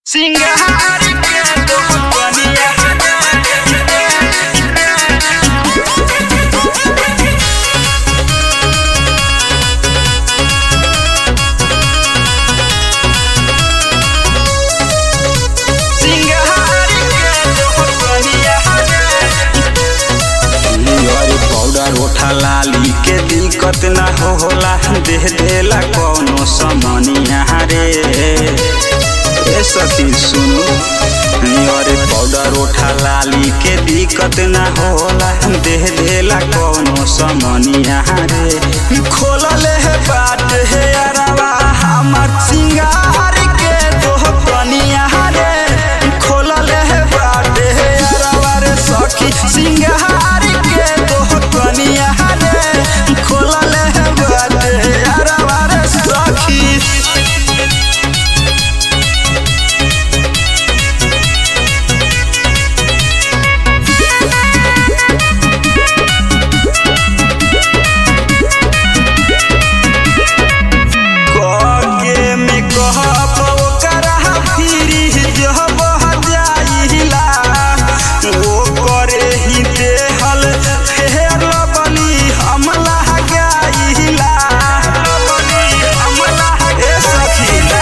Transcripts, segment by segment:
सिंगार के तो बनिया सिंगार के तो बनिया अरे पाउडर ओठा लाली के दिक्कत ना हो होला दे देला कौनो समनिया रे ए सखी सुनु अरे पाउडर ओठा लाली के दिक्कत ना होला दे देला कौनो समनिया रे खोलले है बाट है अरवा हमर सिंगार के तो कनिया रे खोलले है बाट है अरवा रे सखी सिंगार के तो कनिया रे खोलले है बाट है अरवा रे सखी कके में कहब ओकरा फिरी जब जाइला ओ करे ही देहल फेर बली हमला गाइला ए सखीला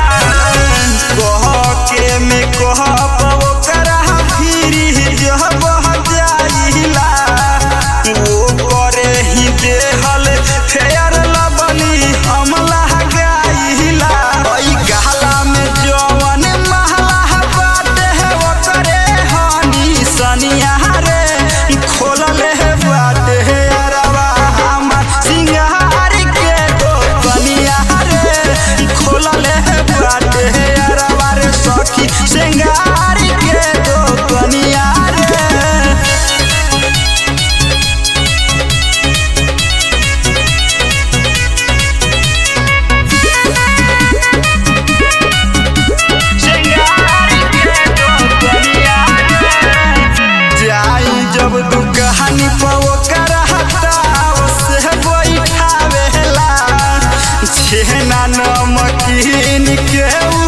कहके में कहब ओकरा फिरी जब जाइला ओ करे ही देहल फेर बली हमला गाइला ओइ गहला में जवन महला बाटे है ओकरे हनी सनिया रे खोलले है बाटे है अरवा हमर सिंगार के तो बनिया रे खोलले है बाटे है अरवा रे सखी सिंगार के तो बनिया रे सिंगार के तो बनिया जाई जब दुकहानी पवो करहता से बैठावेला छेना नमकीन के उ